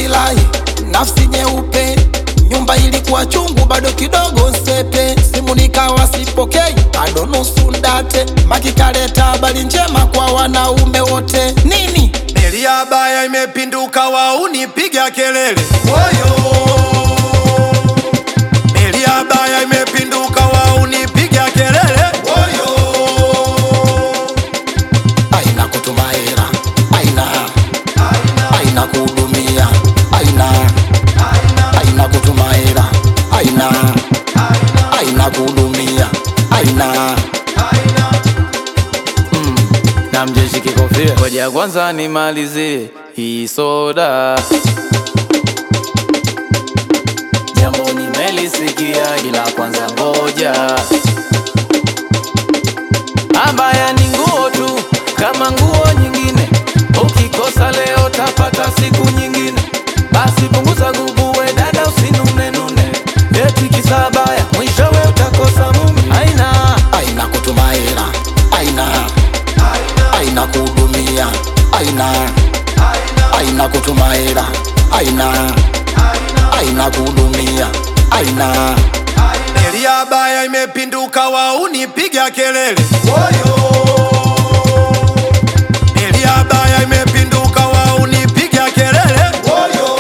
nilifurahi, nafsi nyeupe, nyumba ilikuwa chungu, bado kidogo sepe, simu nikawa sipokei, bado nusu ndate, makikaleta habari njema kwa wanaume wote. Nini Meli ya baya imepinduka, waunipiga kelele woyo. Meli ya baya imepinduka, waunipiga kelele woyo. aina kutuma hela, aina aina kuhudumia, aina aina kutuma hela, aina aina kuhudumia, aina na mjeshi kikofia. Ngoja kwanza nimalizie hii soda, jambo nimelisikia, ila kwanza ngoja. Abaya ni nguo tu kama nguo nyingine, ukikosa leo tapata siku nyingine. Basi punguza gubu, we dada, usinunenune, eti kisabaya mwishowe utakosa mume. Aina aina kutuma hela, aina aina kuhudumia, aina aina kutuma hela, aina aina kuhudumia, aina Meli ya baya imepinduka, waunipiga kelele woyo. Meli ya baya imepinduka, waunipiga kelele woyo.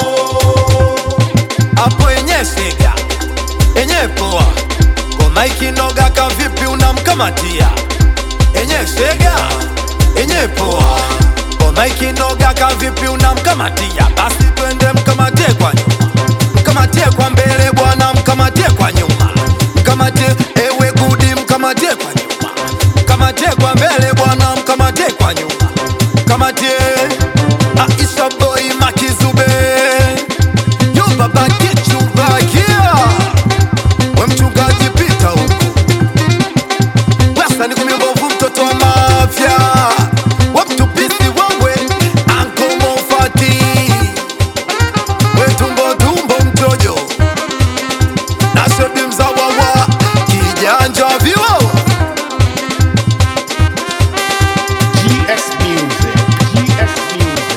Hapo enye sega enye poa, ngoma ikinoga kavipi unamkamatia? Enye sega enye poa, ngoma ikinoga kavipi unamkamatia? Basi twende mkamatie kwa nyuma, mkamatie kwa mbele bwana, mkamatie kwa nyuma, mkamatie ewe gudi, mkamatie kwa nyuma, mkamatie kwa mbele bwana, mkamatie kwa nyuma, mkamatie Aisha boy Makizube Yo baba kichubakia We mchungaji pita huku Wasa ni kumi mbovu mtoto wa mafya We mtupisi wangwe Anko Mofati We tumbo tumbo mtojo Na shodi mzawa wa Kijanja viwawa GS Music. GS Music.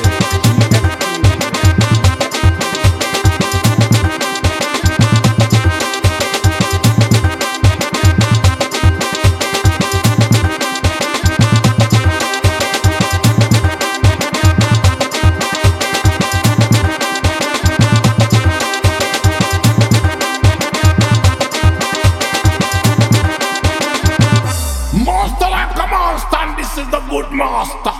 Master like a monster, and this is the good master.